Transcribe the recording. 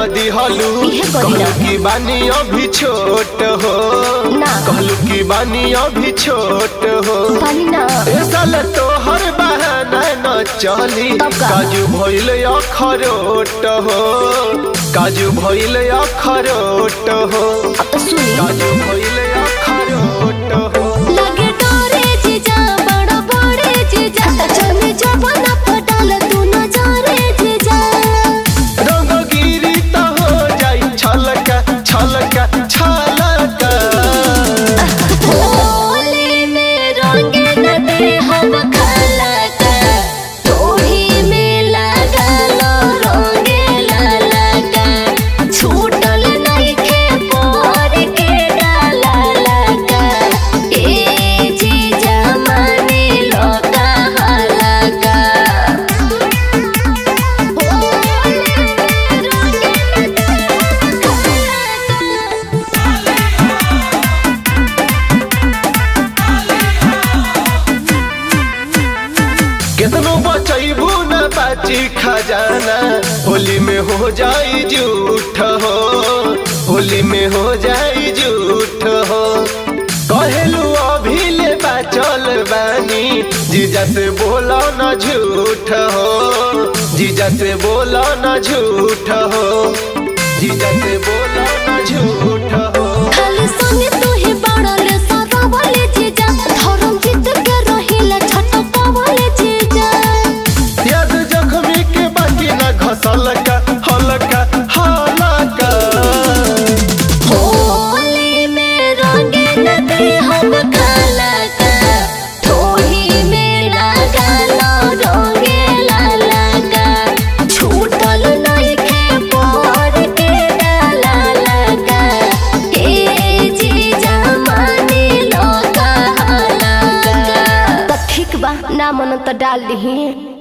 दिहलू इहे कहिला। कहलू की बानी अभी छोट हो ना। कहलू की बानी अभी छोट हो पानी ना ए साल तो हर बहाना न चली तब का? काजू भइल अखरोट हो काजू भइल अखरोट हो अब तो सुनी काजू भइल अखरोट हो लगे डोरे जीजा बड़ा बड़े जीजा चमे जबना पटाल तू न जारे जीजा रंग गिरी त हो जाई छलका छलका छलका होली में रंगे न दे हम खलका तोही में लगलो रंगे ललका छूटल नइखे पर के डाला लगा ए जीजा माने लो कहलका होली में रंगे न दे हम खलका कितनो बचैबू न बाची खजाना होली में हो जाई झूठ हो होली में हो जाई झूठ हो कहेलू अभी ले बाचल बानी जीजा से बोलो न झूठ हो जीजा से बोलो न झूठ हो जीजा से बोलो न झूठ हो खाली संगे तू ही बड़ल सादा वाले जीजा धर्म जीत के रहिला छटका वाले जीजा याद जख्मी के बाकी न घसल का हलका हलका होली में रंगे न दे हम खलका थोही में लगा लो रंगे ललका छूटल नइखे पर के डाला लगा ए जीजा मानी लो कहलका त ठीक बा ना मन त डाल दही